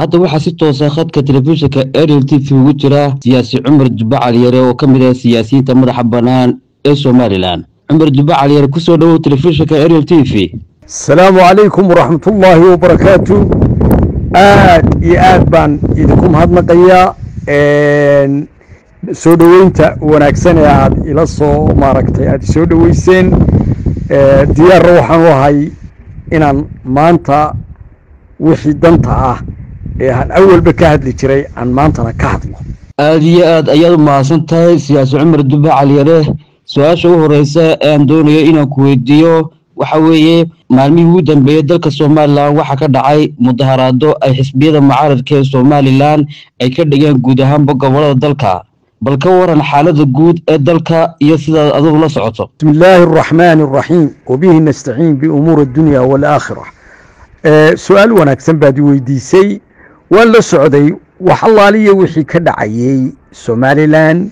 hadda waxaa si toosa khadka telefishinka ariel t v ugu jira siyaasi cumar jubba caliyare oo ka mid ah siyaasiyiinta madaxa bannaan ee somalilan cumar jubba caliyare kusoo dhowow telefishinka ariel t v asalaamu calaykum waraxmatullaahi wabarakaatu aad iyo aad baan idinku mahadnaqayaa soo dhoweynta wanaagsan ee aad ila soo maaragtay aad isoo dhoweyseen diyaarra waxaan u ahay inaan maanta wixii danta ah ee aan awalba ka hadli jiray aan maantana ka hadlo aada iyo aad ayaad u mahadsan tahay siyaasi cumar jubba caliyare su-aasha u horeysa ee aan doonayo inaan ku weydiiyo waxa weeye maalmihii ugu dambeeyey dalka somalilan waxaa ka dhacay mudaharaado ay xisbiyada mucaaradka ee somalilan ay ka dhigeen guud ahaanba gobolada dalka bal ka waran xaalada guud ee dalka iyo sidaad adigu la socoto bismi illaahi araxmaani araxiim wabihi nastaciin biumuuri addunya waalaakhira su-aal wanaagsan baad i weydiisay waan la socday wax allaaliya wixii ka dhacayey somalilan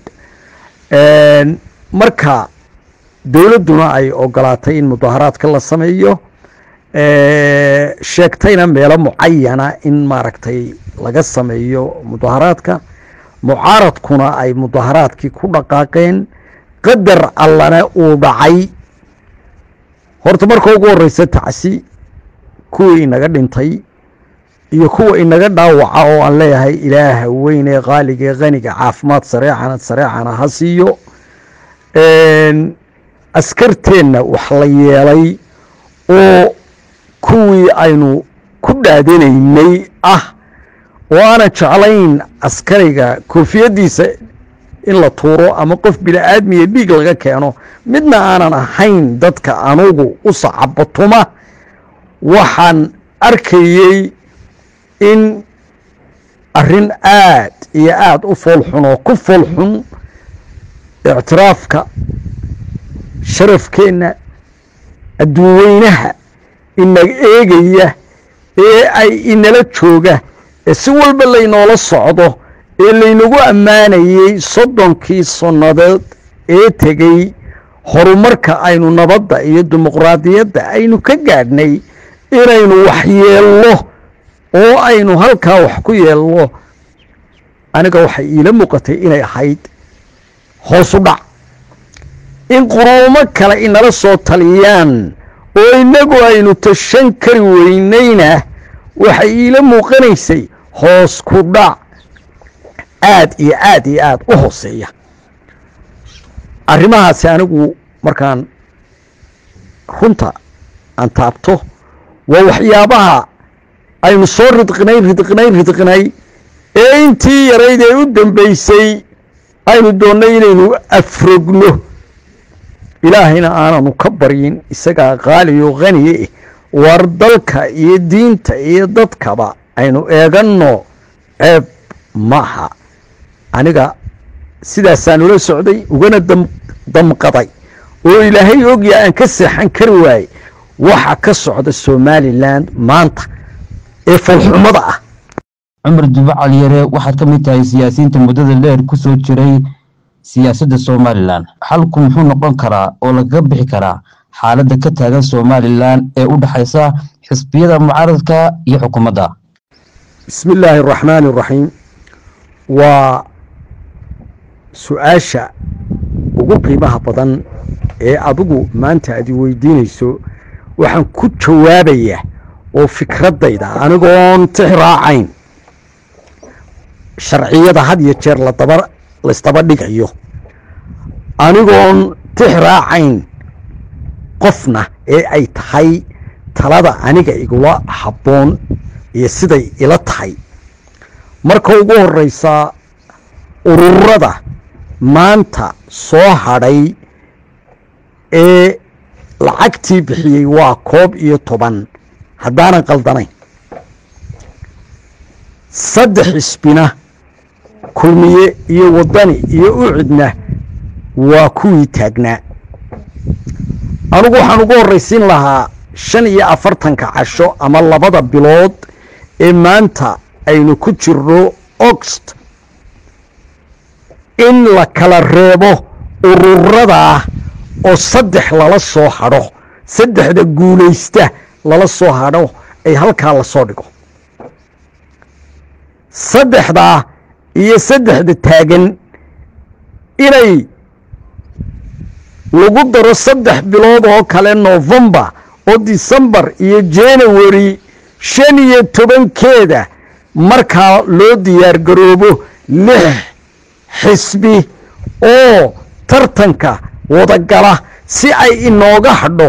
marka dowladduna ay ogolaatay in mudaharaadka la sameeyo sheegtayna meelo mucayana in maaragtay laga sameeyo mudaharaadka mucaaradkuna ay mudaharaadkii ku dhaqaaqeen qadar allana uu dhacay horta marka ugu horeysa tacsi kuwii inaga dhintay iyo kuwa inaga dhaawaca oo aan leeyahay ilaaha weyn ee qaaliga ee qaniga caafimaad sareecana sareecana ha siiyo askarteenna wax la yeelay oo kuwii aynu ku dhaadanaynay ah oo aanan jeclayn askariga koofiyaddiisa in la tuuro ama qof bini-aadmiya dhiig laga keeno midna aanan ahayn dadka anugu u sacabatuma waxaan arkayey in arrin aad iyo aada u foolxun oo ku foolxun ictiraafka sharafkeenna adduunweynaha inaga eegaya ee ay inala jooga ee si walba laynoola socdo ee laynagu ammaanayey soddonkii sannadood ee tegey horumarka aynu nabadda iyo dimuqraadiyadda aynu ka gaadhnay inaynu wax yeelno oo aynu halkaa wax ku yeelno aniga waxay iila muuqatay inay ahayd hoosu dhac in quruumo kale inala soo taliyaan oo innagu aynu tashan kari weynayna waxay iila muuqanaysay hoos ku dhac aad iyo aad iyo aad u hooseeya arrimahaasi anigu markaan runta aan taabto waa waxyaabaha aynu soo ridqinay ridqinay ridqinay ee intii yarayd ee u dambeysay aynu doonnay inaynu afrogno ilaahayna aananu ka baryin isagaa qaaliyo khaniye eh war dalka iyo diinta iyo dadkaba aynu eeganno ceeb maaha aniga sidaasaan ula socday ugana damqaday oo ilaahay ogya aan ka seexan kari waaye waxa ka socda somalilan maanta ee falxumada ah cumar jubba caliyare waxaad ka mid tahay siyaasiyiinta muddada dheer ku soo jiray siyaasadda somalilan xalku muxuu noqon karaa oo lagaga bixi karaa xaaladda ka taagan somalilan ee u dhexaysa xisbiyada mucaaradka iyo xukuumadda bismi illaahi araxmaani araxiim waa su-aasha ugu qiimaha badan ee adigu maanta aad i weydiinayso waxaan ku jawaabayaa oo fikraddayda anigoon tix raacayn sharciyada had iyo jeer ladaba laysdaba dhigayo anigoon tix raacayn qofna ee ay tahay talada aniga igula habboon iyo siday ila tahay marka ugu horeysa ururada maanta soo hadhay ee lacagtii bixiyey waa koob iyo toban haddaanan qaldanayn saddex xisbina kulmiye iyo waddani iyo ucidna waa kuwii taagnaa anugu waxaan ugu horraysiin lahaa shan iyo afartanka casho ama labada bilood ee maanta aynu ku jirno oxt in la kala reebo ururadaa oo saddex lala soo hadho saddexda guulaysta lala soo hadho ay halkaa lasoo dhigo saddexdaa iyo saddexda taagan inay lagu daro saddex bilood oo kale novembar oo decembar iyo january shan iyo tobankeeda markaa loo diyaar garoobo lix xisbi oo tartanka wadagala si ay inooga hadho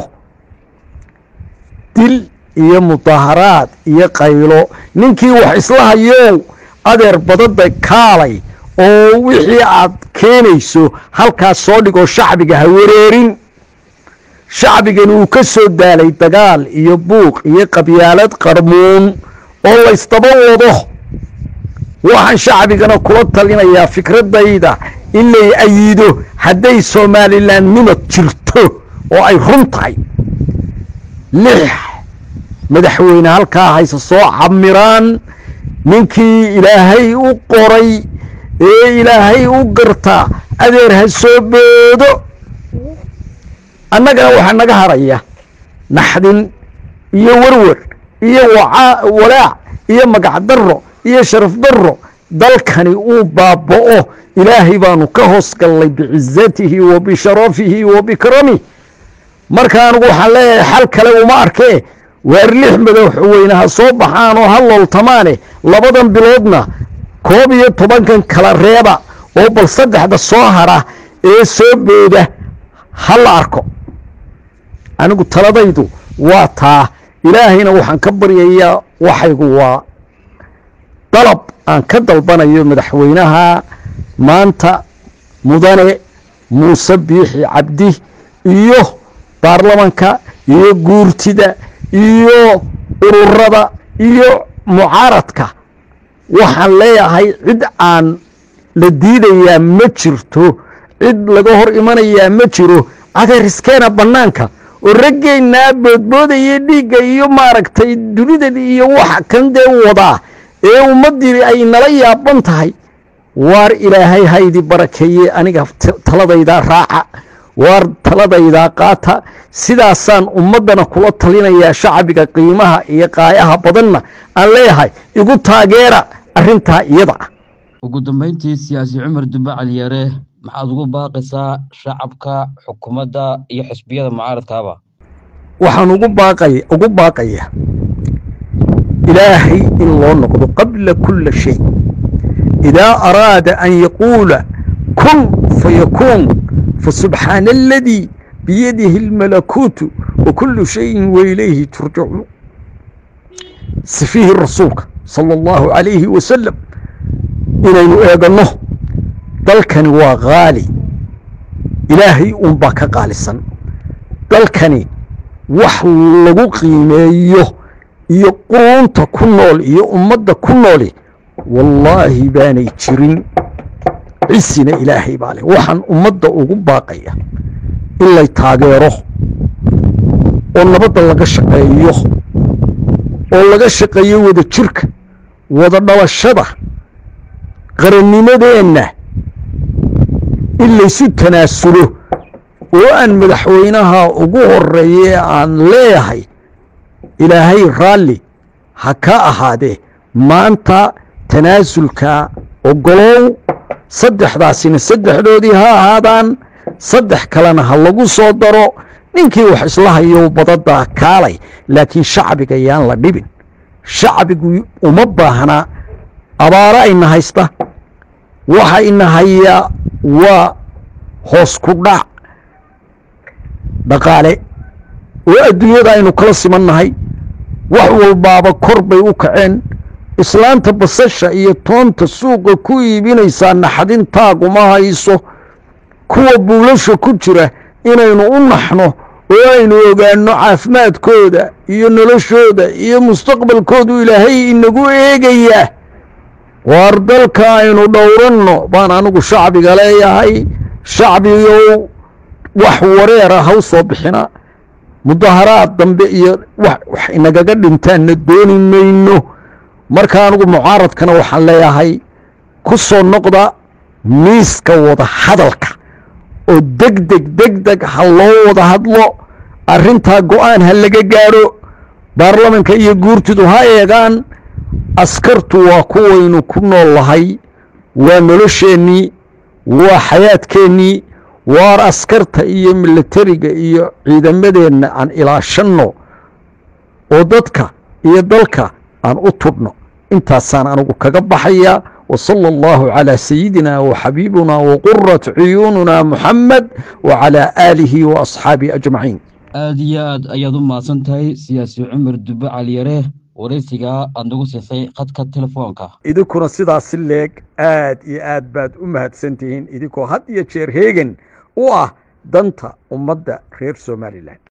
dil iyo mudaharaad iyo qaylo ninkii wax isla hayow adeer badada kaalay oo wixii aad keenayso halkaas soo dhigoo shacbiga ha wareerin shacbigani uu ka soo daalay dagaal iyo buuq iyo qabyaalad qarmuun oo laysdaba wado waxaan shacbigana kula talinayaa fikradayda in lay ayido hadday somalilan nimad jirto oo ay run tahay lix madaxweyne halkaa hayse soo camiraan ninkii ilaahay u qoray ee ilaahay u gartaa adeer ha soo boodo annagana waxaa naga haraya naxdin iyo werwer iyo walaac iyo magac darro iyo sharaf darro dalkani uu baaba'o ilaahay baanu ka hoos gallay bicizatihi wa bisharafihi wa bikramih marka anigu waxaan leeyahay xal kale uma arkee waar lix madaxweyne ha soo baxaan oo ha looltamaane labadan biloodna koob iyo tobankan kala reeba oo bal saddexda soo hara ee soo booda ha la arko anigu taladaydu waa taa ilaahayna waxaan ka baryayaa waxaygu waa dalab aan ka dalbanayo madaxweynaha maanta mudane muuse biixi cabdi iyo baarlamanka iyo guurtida iyo ururada iyo mucaaradka waxaan leeyahay cid aan la diidayaa ma jirto cid laga hor imanayaa ma jiro adeeriskeena bannaanka oo raggeennaa boodboodaya dhiigga iyo maaragtay dunidan iyo waxa kan dee wadaa ee ummaddii ay nala yaaban tahay waar ilaahay haydi barakeeye aniga taladaydaa raaca waar taladaydaa qaata sidaasaan ummaddana kula talinayaa shacbiga qiimaha iyo qaayaha badanna aan leeyahay igu taageera arrintaa iyada ah ugu dambeyntii siyaasi cumar dube caliyare maxaad ugu baaqaysaa shacabka xukuumadda iyo xisbiyada mucaaradkaaba waxaan ugu baaqaya ugu baaqaya ilaahay in loo noqdo qabla kula shay idaa araada an yaquula kun fayakuun fasubxaana aladii biyadihi اlmalakuutu wakulu shayin wailayhi turjacuun sifihi rasuulka sala اllahu calayhi wasalam inaynu eeganno dalkani waa qaali ilaahay unbaa ka qaalisan dalkani wax lagu qiimeeyo iyo quruunta ku nool iyo ummadda ku nooli wallaahi baanay jirin cisina ilaahay baa leh waxaan ummadda ugu baaqaya in lay taageero oo nabadda laga shaqeeyo oo laga shaqeeyo wada jirka wada dhalashada qarannimadeenna in laysu tanaasulo oo aan madaxweynaha ugu horeeye aan leeyahay ilaahay raalli ha ka ahaadee maanta tanaasulka ogolow saddexdaasina saddexdoodii ha ahaadaan saddex kalena ha lagu soo daro ninkii wax isla hayo badada kaalay laakiin shacbiga yaan la dhibin shacbigu uma baahnaa abaaro ayna haysta waxa ina hayaa waa hoos ku dhac dhaqaale oo adduunyada aynu kala simannahay wax walbaaba kor bay u kaceen islaanta basasha iyo toonta suuqa ku iibinaysaa naxdin taaguma hayso kuwa buulasha ku jira inaynu u naxno oo aynu ogaanno caafimaadkooda iyo noloshooda iyo mustaqbalkoodu ilaahay inagu eegayaa waar dalka aynu dhowranno baan anigu shacbiga leeyahay shacbigow wax wareera ha u soo bixina mudaharaad dambe iyo wax inagaga dhintaanna dooni mayno marka anigu mucaaradkana waxaan leeyahay ku soo noqda miiska wada hadalka oo deg deg deg deg ha loo wada hadlo arrintaa go-aan ha laga gaadho baarlamanka iyo guurtidu ha eegaan askartu waa kuwaynu ku nool lahay waa nolosheennii waa xayaadkeennii waar askarta iyo milatariga iyo ciidamadeenna aan ilaashanno oo dadka iyo dalka aan u tudhno intaasaan anigu kaga baxayaa وصلى الله على سيدنا وحبيبنا وقرة عيوننا محمد وعلى آله وأصحابه أجمعين aada iyo aad ayaad u mahadsan tahay siyaasi cumar dube caliyare waraysiga aad nagu siisay khadka telefoonka idinkuna sidaasi leeg aad iyo aad baad u mahadsantihiin idinkoo had iyo jeer heegan u ah danta ummadda reer somalilan